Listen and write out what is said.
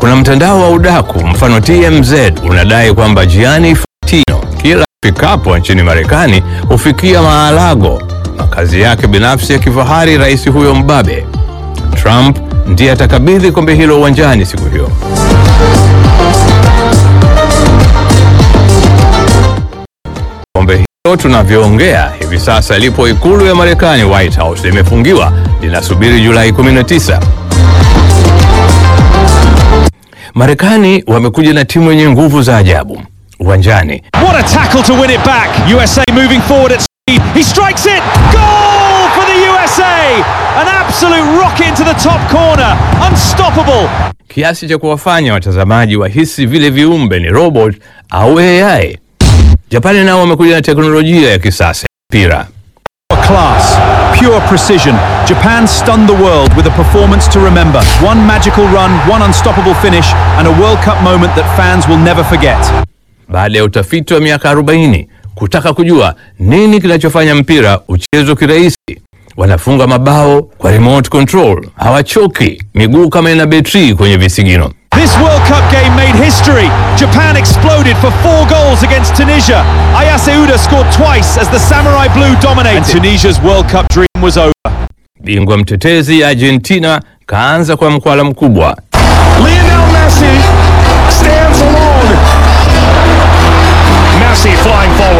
Kuna mtandao wa udaku mfano TMZ unadai kwamba Gianni Infantino kila fikapo nchini Marekani hufikia Maalago, makazi yake binafsi ya kifahari rais huyo mbabe. Trump ndiye atakabidhi kombe hilo uwanjani siku hiyo. Kombe hilo tunavyoongea hivi sasa lipo ikulu ya Marekani, White House, limefungiwa linasubiri Julai 19. Marekani wamekuja na timu yenye nguvu za ajabu uwanjani. What a tackle to win it back. USA moving forward at speed. He strikes it. Goal for the USA. An absolute rocket into the top corner. Unstoppable. kiasi cha kuwafanya watazamaji wahisi vile viumbe ni robot au AI. Japani nao wamekuja na teknolojia ya kisasa ya mpira. Class, pure precision. Japan stunned the world with a performance to remember. One magical run, one unstoppable finish, and a World Cup moment that fans will never forget. Baada ya utafiti wa miaka 40 kutaka kujua nini kinachofanya mpira uchezwe kirahisi, wanafunga mabao kwa remote control, hawachoki, miguu kama ina betri kwenye visigino. This World Cup game made history. Japan exploded for four goals against Tunisia. Ayase Uda scored twice as the Samurai Blue dominated. And Tunisia's World Cup dream was over. Bingwa mtetezi Argentina kaanza kwa mkwala mkubwa. Lionel Messi stands alone. Messi flying forward.